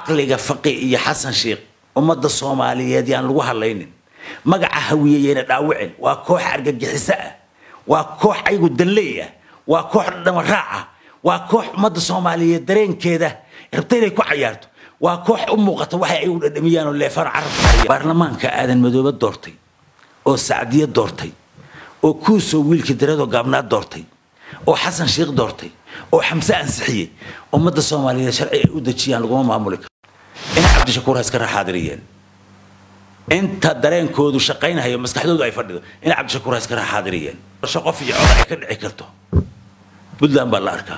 caqliga faqi iyo xasan sheikh ummadda soomaaliyeed yaan lagu hadlaynin magaca hawiyeyena dhaawicin waa koox argagixiso ah waa koox ayagu danley ah waa koox dhamaraac ah waa koox ummadda soomaaliyeed dareenkeeda rabta inay ku cayaarto waa koox u muuqata waxay ayagu dhadhamiyaan oo leefaan carabka baarlamaanka aadan madoobe doortay oo sacdiye doortay oo kuusoo wiilkii dareedoo gaabnaad doortay oo xasan sheikh doortay oo xamse ansixiyey ummadda soomaaliyeed sharci ay u dejiyaan laguma maamuli karo ina cabdishakuur ha iska raxaadiriyeen inta dareenkoodu shaqaynayo maskaxdoodu ay fadhido ina cabdishakuur ha iska raxaadiriyeen doorasho qof iyo cod ay ka dhici karto puntland baa la arkaa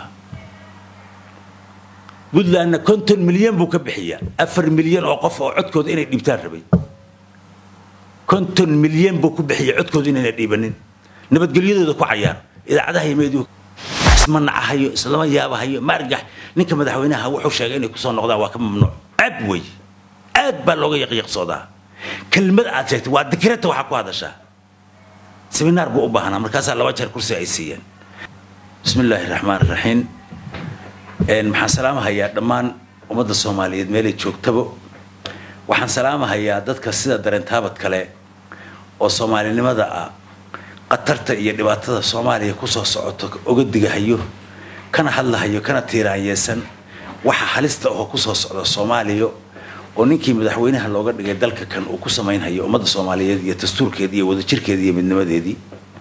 puntlandna konton milyan buu ka bixiyaa afar milyan oo qof oo codkooda inay dhiibtaan rabay konton milyan buu ku bixiya codkooda inayna dhiibanin nabadgelyadooda ku cayaar idaacadaha iyo meediyu isma nacahayo islama yaabahayo maargax ninka madaxweynaha wuxuu sheegay inay kusoo noqdaan waa ka mamnuuc aad wey aad baa looga yaqyaqsoodaa kelmad aad sheegtay waa dikreta waxaa ku hadashaa seminaar buu u baahnaa markaasaa laba jeer kursi ay siiyeen bismi illaahi raxmaan raxiim maxaan salaamahayaa dhammaan ummadda soomaaliyeed meelay joogtaba waxaan salaamahayaa dadka sida dareentaabad kale oo soomaalinimada ah qatarta iyo dhibaatada soomaaliya kusoo socoto oga digahayo kana hadlahayo kana tiiraanyeesan waxa halista oo kusoo socda soomaaliya oo ninkii madaxweynaha looga dhigay dalka kan uu ku samaynhayo ummadda soomaaliyeed iyo dastuurkeedii iyo wadajirkeedii iyo midnimadeedii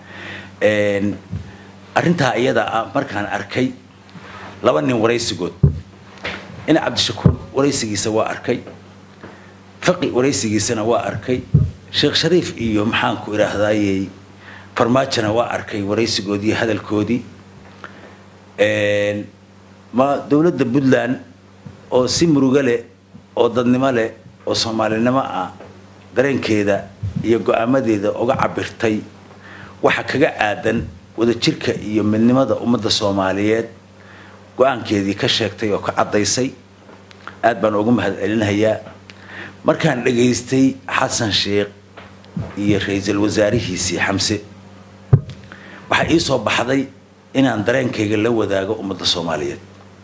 arrintaa iyada ah markaan arkay laba nin waraysigood ina cabdishakuur waraysigiisa waa arkay faqi waraysigiisana waa arkay sheekh shariif iyo maxaanku idhaahdayey farmaajona waa arkay waraysigoodii iyo hadalkoodii ma dowladda puntland oo si murugo leh oo dadnimo leh oo soomaalinimo ah dareenkeeda iyo go-aamadeeda uga cabirtay waxa kaga aadan wadajirka iyo midnimada ummadda soomaaliyeed go-aankeedii ka sheegtay oo ka caddaysay aad baan ugu mahad celinahayaa markaan dhegaystay xasan sheikh iyo ra-iisul wasaarihiisii xamse waxaa ii soo baxday inaan dareenkayga la wadaago ummadda soomaaliyeed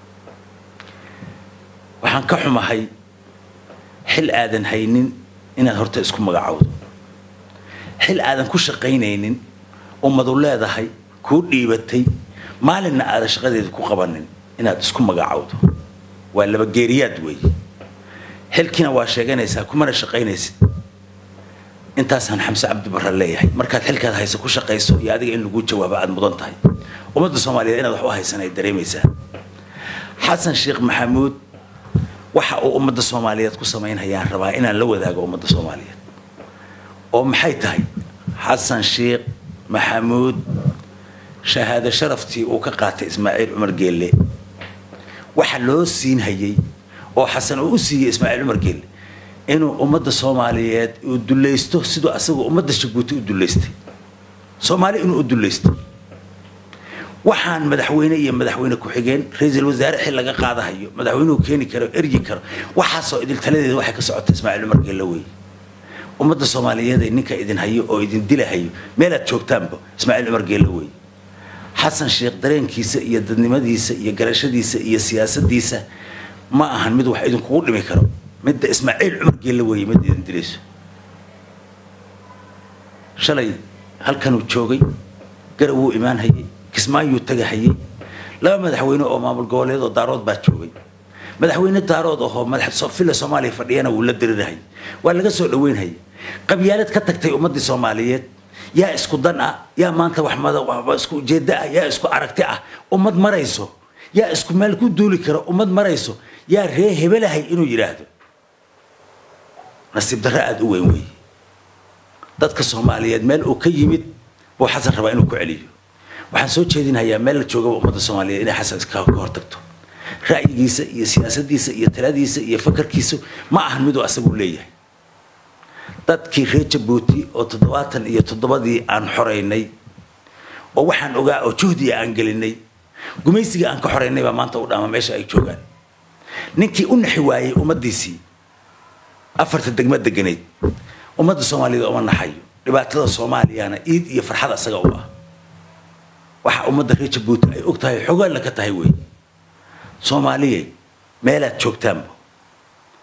waxaan ka xumahay xil aadan haynin inaad horta isku magacowdo xil aadan ku shaqaynaynin ummadu leedahay kuu dhiibatay maalinna aadan shaqadeeda ku qabanin inaad isku magacowdo waa laba geeriyaad weeye xilkiina waa sheeganaysaa kumana shaqaynaysid intaasaan xamse cabdibarre leeyahay markaad xilkaad hayso ku shaqayso iyo adiga in lagu jawaabo aada mudan tahay ummadda soomaaliyeed inaad wax u haysan ay dareemaysaa xasan sheekh maxamuud waxa uu ummadda soomaaliyeed ku samaynhayaan rabaa inaan la wadaago ummadda soomaaliyeed oo maxay tahay xasan sheekh maxamuud shahaado sharaftii uu ka qaatay ismaaciil cumar geelle waxa loo siinhayay oo xasan uu u siiyey ismaaciil cumar geelle inuu ummadda soomaaliyeed uu dulaysto siduu asagoo ummadda jabuuti u dulaystay soomaali inuu u dulaysto waxaan madaxweyne iyo madaxweyne ku-xigeen ra-iisul wasaare xil laga qaadahayo madaxweynuhu keeni karo eryi karo waxaasoo idil taladeeda waxay ka socota ismaaciil cumar geelle wey ummadda soomaaliyeed ee ninka idin hayo oo idin dilahayo meelaad joogtaanba ismaaciil cumar geelle wey xasan sheekh dareenkiisa iyo dadnimadiisa iyo garashadiisa iyo siyaasadiisa ma ahan mid wax idinkugu dhimi karo midda ismaaciil cumar geelle weeye mid idin dilayso shalay halkanuu joogay garab wuu imaan hayay kismaayuu tagahayay laba madaxweyne oo maamul goboleed oo daarood baa joogay madaxweyne daarood ahoo madaxvilla soomaaliya fadhiyana wuu la dirirahayay waa laga soo dhaweynhayay qabyaalad ka tagtay ummaddii soomaaliyeed yaa isku dan ah yaa maanta wax isku ujeeddo ah yaa isku aragti ah ummad marayso yaa isku meel ku duuli kara ummad marayso yaa ree hebelahay inuu yidhaahdo nasiib darro aada u weyn weeye dadka soomaaliyeed meel uu ka yimid buu xasan rabaa inuu ku celiyo waxaan soo jeedinhayaa meel la joogaba ummadda soomaaliyeed inay xasan ka hortagto ra'yigiisa iyo siyaasadiisa iyo taladiisa iyo fakarkiisu ma ahan miduu asagu leeyahay dadkii reer jabuuti oo toddobaatan iyo toddobadii aan xoraynay oo waxaan ogaa oo juhdiga aan gelinay gumaysiga aan ka xoraynay baa maanta u dhaama meesha ay joogaan ninkii u naxi waayey ummaddiisii afarta degma deganayd ummadda soomaaliyeed uma naxayo dhibaatada soomaaliyana iid iyo farxad asaga u ah waxa ummadda reer jabuuti ay og tahay xogaalla ka tahay wey soomaaliye meelaad joogtaanba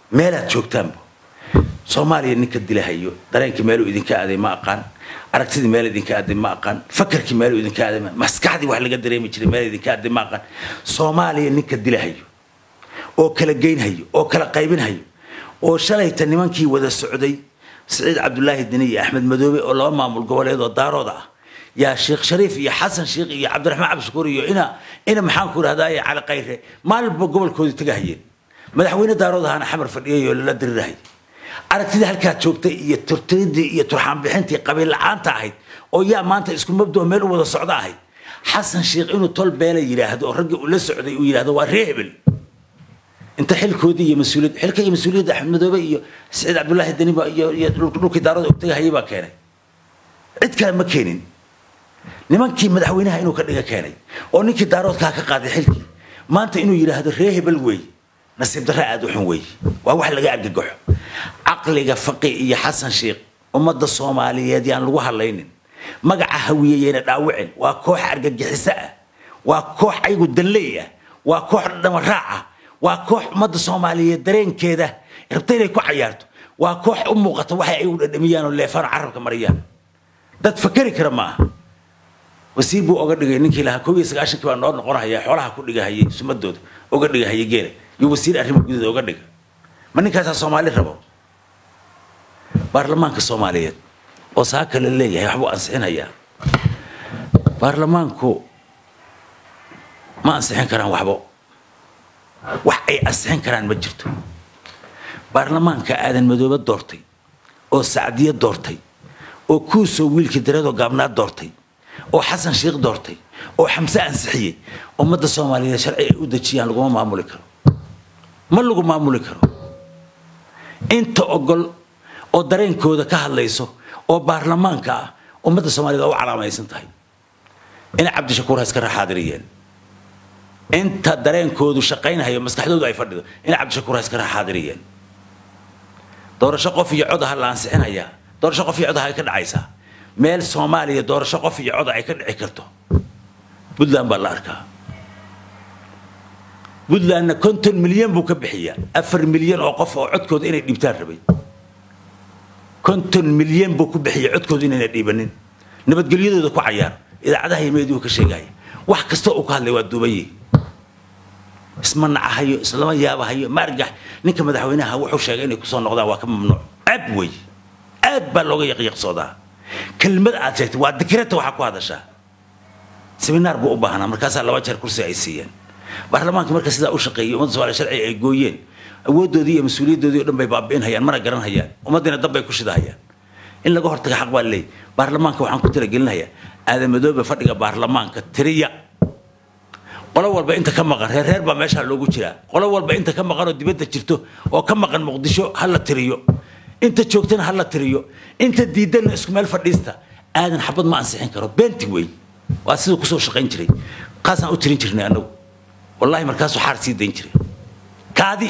meelaad joogtaanba soomaaliya ninka dilahayo dareenkii meeluu idinka aaday ma aqaan aragtidii meel idinka aaday ma aqaan fakarkii meeluu idinka aaday ma maskaxdii wax laga dareemi jiray meel idinka aaday ma aqaan soomaaliya ninka dilahayo oo kala geynhayo oo kala qaybinhayo oo shalayta nimankii wada socday siciid cabdulaahi dini iyo axmed madoobe oo laba maamul goboleed oo daarooda ah yaa sheekh shariif iyo xasan sheekh iyo cabdiraxmaan cabdishakuur iyo ina ina maxaan ku idhahdaa cali kayre maalinba gobolkoodii tagahayeen madaxweyne daarood ahaana xamar fadhiyay oo lala dirirahayay aragtida halkaa joogtay iyo turtiridii iyo turxaanbixintii qabiil la-aanta ahayd oo yaa maanta isku mabdoo meel u wada socdo ahayd xasan sheekh inuu tol beela yidhaahdo oo raggii uu la socday uu yidhahdo waa ree hebel inta xilkoodii iyo mas-uuliyad xilka iyo mas-uuliyadda axmed madoobe iyo saciid cabdullaahi daniba iyo iyo dhulkii daarada ogtagahayay baa keenay cid kale ma keenin nimankii madaxweynaha inuu ka dhiga keenay oo ninkii daaroodkaa ka qaaday xilkii maanta inuu yidhaahdo ree hebel weey nasiib darre aada u xun weey waa wax laga argagaxo caqliga faqi iyo xasan sheekh ummadda soomaaliyeed yaan lagu hadlaynin magaca hawiyeyena dhaawicin waa koox argagixiso ah waa koox ayagu danley ah waa koox dhamaraac ah waa koox ummadda soomaaliyeed dareenkeeda rabta inay ku cayaarto waa koox u muuqata waxay ayagu dhadhamiyaan oo leefaan carabka mariyaan dad fakeri kara ma aha wasiir buu oga dhigay ninkii lahaa koob iyo sagaashankii baa noo noqonhaya xoolaha ku dhigahayay sumadooda oga dhigahaya geela iyo wasiir arrimo gudaheed oga dhiga ma ninkaasaa soomaali rabo baarlamaanka soomaaliyeed oo saa kale leeyahay waxbuu ansixinayaa baarlamaanku ma ansixin karaan waxbo wax ay ansixin karaan ma jirto baarlamaanka aadan madoobe doortay oo sacdiye doortay oo kuusoo wiilkii dareedoo gaabnaad doortay oo xasan sheekh doortay oo xamse ansixiyey ummadda soomaaliyeed sharci ay u dejiyaan laguma maamuli karo ma lagu maamuli karo inta ogol oo dareenkooda ka hadlayso oo baarlamaanka ah ummadda soomaaliyed waa u calaamaysan tahay ina cabdishakuur ha iska raxaadiriyeen inta dareenkoodu shaqaynhayo maskaxdoodu ay fadhido ina cabdishakuur ha iska raxaadiriyeen doorasho qof iyo cod aha la ansixinayaa doorasho qof iyo cod aha ay ka dhacaysaa meel soomaaliya doorasho qof iyo cod ay ka dhici karto puntland baa la arkaa puntlandna konton milyan buu ka bixiyaa afar milyan oo qof oo codkooda inay dhiibtaan rabay konton milyan buu ku bixiyay codkooda inayna dhiibanin nabadgelyadooda ku cayaar idaacadaha iyo meediyu ka sheegaya wax kasta uu ka hadlay waa duubaye isma nacahayo islama yaabahayo maargax ninka madaxweynaha wuxuu sheegay inay kusoo noqdaan waa ka mamnuuc aad wey aad baa looga yaqyaqsoodaa kelmad aad sheegtay waa dikreta waxaa ku hadashaa seminaar buu u baahnaa markaasaa laba jeer kursi ay siiyeen baarlamaanka marka sidaa u shaqeeyay ummadda soomaaliya sharci ay gooyeen awooddoodii iyo mas-uuliyaddoodii o dhan bay baabi'inhayaan mana garanhayaan ummaddiina dab bay ku shidahayaan in laga hortaga xaq baa leey baarlamaanka waxaan ku talagelinayaa aadamadoobe fadhiga baarlamaanka tiriya qolo walba inta ka maqan reer reer baa meeshaa loogu jiraa qolo walba inta ka maqan oo dibadda jirto oo ka maqan muqdisho ha la tiriyo inta joogtana ha la tiriyo inta diidanna isku meel fadhiista aadan xabad ma ansixin karo beenti wey waa siduu kusoo shaqayn jiray kaasaan u tirin jirnay annagu wallahi markaasuu xaar sii dayn jiray kaadi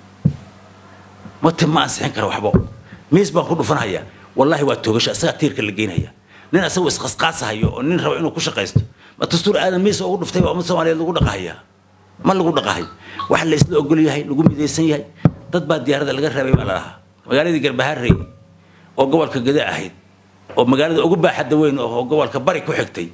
mate ma ansixin karo waxbo miis baan ku dhufanhayaa wallahi waa toogasho isagaa tiirka la geynaya nin asagoo isqasqaasahayo oo nin raba inuu ku shaqaysto ma dastuur aadan miis ugu dhuftay baa ummad soomaaliyeed lagu dhaqahayaa ma lagu dhaqahay waxa la isla ogol yahay lagu midaysan yahay dad baa diyaarada laga reebay baa la lahaa magaaladii garbaharey oo gobolka gade ahayd oo magaalada ugu baaxadda weyn oo gobolka bari ku xigtay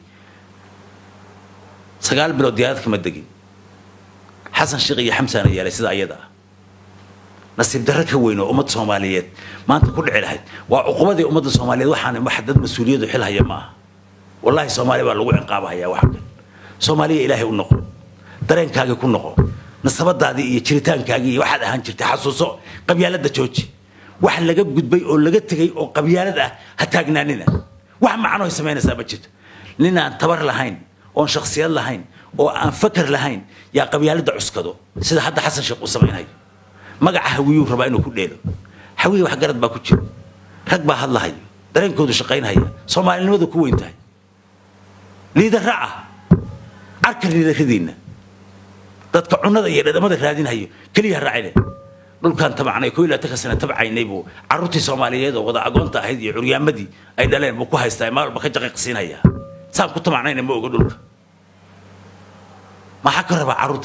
sagaal bilood diyaarad kama degin xasan sheekh iyo xamsaana yeelay sida ayada ah nasiib darro ka weyn oo ummadda soomaaliyeed maanta ku dhici lahayd waa cuqubadii ummadda soomaaliyeed waxaan wax dad mas-uuliyadu xil haya ma aha wallaahi soomaaliya baa lagu ciqaabahayaa wax kan soomaaliya ilaahay u noqo dareenkaagii ku noqo nasabadaadii iyo jiritaankaagii iyo waxaad ahaan jirtay xasuuso qabyaaladda jooji wax laga gudbay oo laga tegay oo qabyaalad ah ha taagnaanina wax macnohay samaynaysaa ma jirto nin aan tabar lahayn oon shaksiyad lahayn oo aan fakar lahayn yaa qabyaaladda cuskado sida hadda xasan sheekh uu samaynayo magaca hawiyuu rabaa inuu ku dheelo hawiye wax garad baa ku jiro rag baa hadlahayo dareenkoodu shaqaynhaya soomaalinimadu ku weyn tahay liidara ah arka liidaradiinna dadka cunada iyo dhadhamada raadinhayo keliya raacine dhulkaan tabacnay koo iyo labaatanka sana tabcaynay buu carruurtii soomaaliyeed oo wada agoonta ahayd iyo curyaamadii ay dhaleen buu ku haystaa maal walba ka jaqiiqsiinaya saan ku tabacnayna ma oga dhulka maxaa ka rabaa carruurta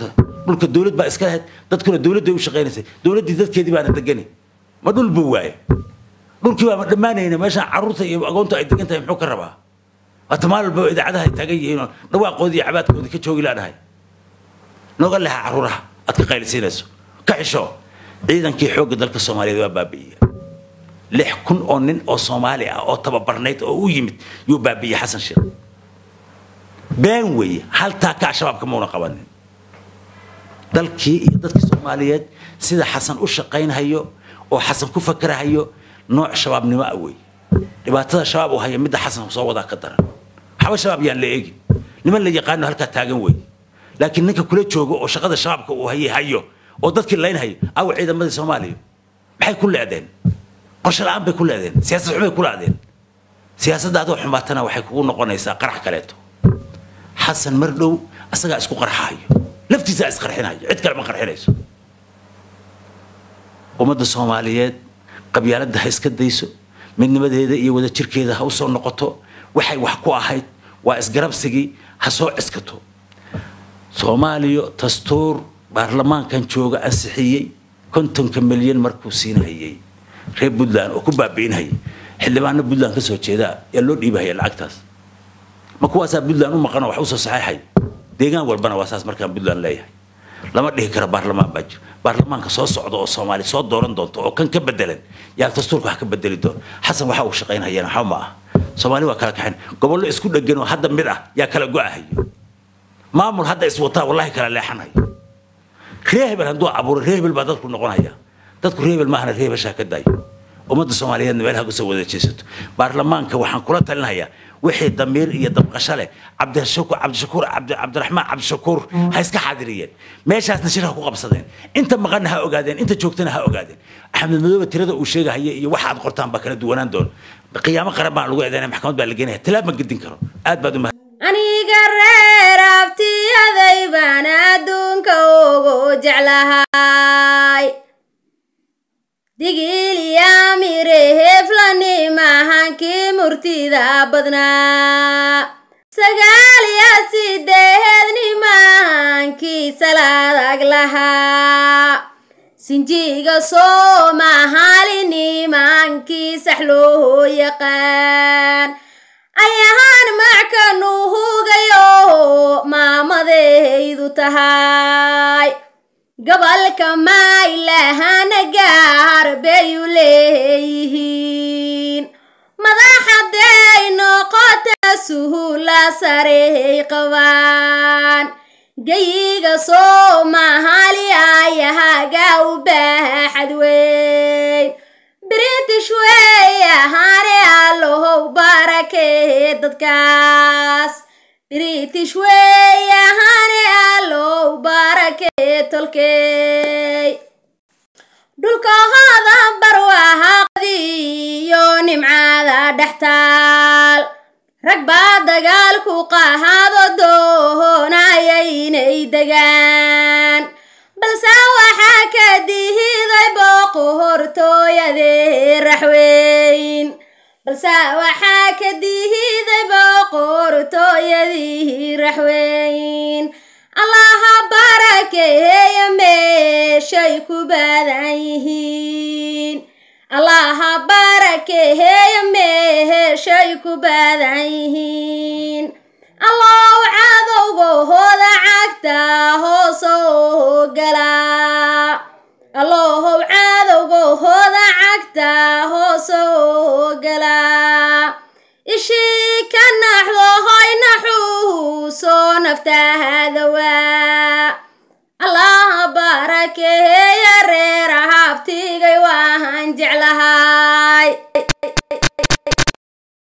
dhulka dowlad baa iska lahayd dadkuna dowladday u shaqaynaysay dowladdii dadkeedii baana degani ma dhul buu waaye dhulkii baa ma dhammaanayna meeshaan carruurta iyo agoonta ay degan tahay muxuu ka rabaa waata maal walba idaacadaha ay taagan yihiinoo dhawaaqoodii iyo cabaadkoodii ka joogi laadhahay nooga leha carruuraha aad ka qaylisiinayso ka xisho ciidankii xoogga dalka soomaaliyeed waa baabi'iye lix kun oo nin oo soomaali ah oo tababarnayd oo u yimid yuu baabi'iyey xasan sheekh been weeye haltaa ka shabaabka mauna qabanin dalkii iyo dadkii soomaaliyeed sida xasan u shaqaynhayo oo xasan ku fakerahayo nooc shabaabnimo ah weeye dhibaatada shabaab uu haya midda xasan soo wadaa ka daran waxba shabaab yaan la eegin niman la yaqaano halkaa taagan weeye laakiin ninka kula joogo oo shaqada shabaabka uu hayay hayo oo dadkii laynhayo awa ciidamadii soomaaliya maxay ku leedeen qorshe la-aan bay ku leedeen siyaasad xumay ku leedeen siyaasadda adoo xumaatana waxay kugu noqonaysaa qarax kaleeto xasan mar dhow asagaa isku qarxahayo laftiisaa isqarxinayo cid kale ma qarxinayso ummadda soomaaliyeed qabyaaladda ha iska dayso midnimadeeda iyo wadajirkeeda ha usoo noqoto waxay wax ku ahayd waa isgarabsigii ha soo ciskato soomaaliya dastuur baarlamaankan jooga ansixiyey kontonka milyan markuu siinhayay reer puntland oo ku baabi'inhayay xildhibaano puntland ka soo jeeda yaa loo dhiibahaya lacagtaas ma kuwaasaa puntland u maqanoo wax usoo saxeexay deegaan walbana waa saas markaan puntland leeyahay lama dhihi karo baarlamaan baa jiro baarlamaanka soo socda oo soomaali soo dooran doonto oo kan ka bedelan yaa dastuurka wax ka bedeli doona xasan waxa uu shaqaynhayana waxba ma ah soomaali waa kala kaxayn gobollo isku dhegan oo hadda mid ah yaa kala go-ahayo maamul hadda iswataa wallahi kala leexanayo ree hebel hadduu abuuro ree hebel baa dadku noqonaya dadku ree hebel maahana ree hebeshaa ka daayo ummadda soomaaliyeedna meelaha kusoo wada jeesato baarlamaanka waxaan kula talinayaa wixii damiir iyo dabqasho leh cabdishakuur cabdishakuur cabdiraxmaan cabdishakuur ha iska xaadiriyeen meeshaasna shir ha ku qabsadeen inta maqanna ha ogaadeen inta joogtana ha ogaadeen axmed madoobe tirada uu sheegahaya iyo waxa aad qortaan baa kala duwanaan doona qiyaamo qaran baa lagu eedeynaya maxkamad baa la geenaya tilaab ma gedin karo aad baad umahad aniga reer abtiyaday baan adduunka ugu jeclahay digiliyamire heflani mahankii murtida badnaa sagaaliya sideedni mahankii salaadag lahaa sinjiga soomahaalini mahankii sax loo yaqaan ayahaan mackanu hugayo maamadaydu tahay gobolka maylahana gaar bayu leeyihiin madaxaday noqota suhula sarey qabaan gayiga soomaali ayahaga u baaxad weyn british wey ahaane allohow barakee dadkaas british wey ahaane allow barakee tolkey dhulkahooda barwaaqadiyo nimcada dhextaal rag baa dagaalku qahaado doonaya inay degaan balse waxaa ka dihiday boqortooyadee raxweyn balse waxaa ka dihiday boqortooyadii raxweyn allaha barakeeya meeshay ku badan yihiin allaha barakeeya meeshay ku badan yihiin allow cadowgahooda cagta hoosoo galaa allohow cadowgahooda cagta hoosoo galaa ishii ka naxdo hoy naxuu soo naftaha